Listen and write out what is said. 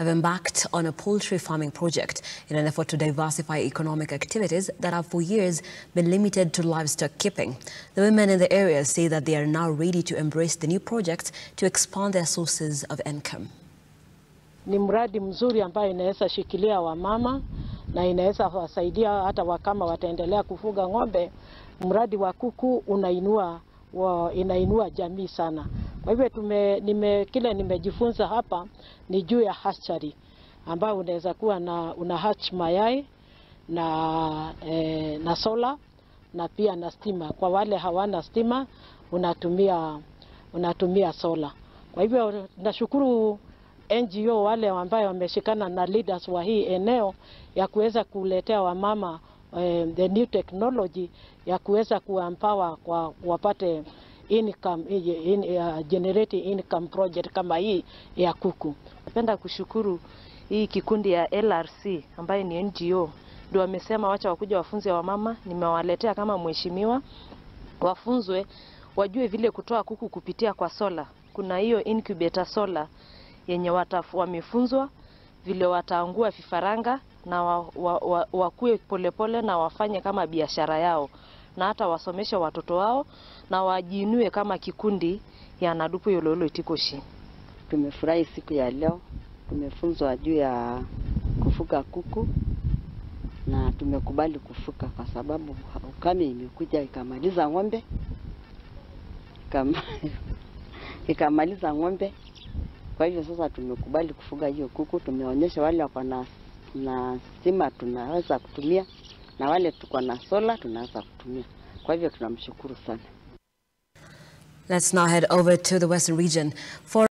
have embarked on a poultry farming project in an effort to diversify economic activities that have for years been limited to livestock keeping. The women in the area say that they are now ready to embrace the new project to expand their sources of income. Ni mradi mzuri ambayo inaweza shikilia wamama na inaweza wasaidia hata wakama wataendelea kufuga ng'ombe. Mradi wa kuku unainua wa, inainua jamii sana. Kwa hivyo tume, nime, kile nimejifunza hapa ni juu ya hatchery ambayo unaweza kuwa na una hatch mayai na, eh, na sola na pia na stima. Kwa wale hawana stima unatumia, unatumia sola. Kwa hivyo nashukuru NGO wale ambayo wameshikana na leaders wa hii eneo ya kuweza kuletea wamama eh, the new technology ya kuweza kuempower kwa wapate income, in, uh, generate income project kama hii ya kuku. Napenda kushukuru hii kikundi ya LRC ambayo ni NGO ndio wamesema wacha wakuja wafunze wamama. Nimewaletea kama mheshimiwa, wafunzwe wajue vile kutoa kuku kupitia kwa sola. Kuna hiyo incubator sola yenye watafu, wamefunzwa vile wataangua vifaranga na wa, wa, wa, wakue polepole na wafanye kama biashara yao na hata wasomeshe watoto wao na wajiinue kama kikundi ya Nadupu Yololo Itikoshi. Tumefurahi siku ya leo, tumefunzwa juu ya kufuga kuku na tumekubali kufuga kwa sababu ukame imekuja ikamaliza ng'ombe ikama, ikamaliza ng'ombe. Kwa hivyo sasa tumekubali kufuga hiyo kuku. Tumeonyesha wale wako na na stima tunaweza kutumia na wale tuko na sola tunaweza kutumia. Kwa hivyo tunamshukuru sana. Let's now head over to the Western region for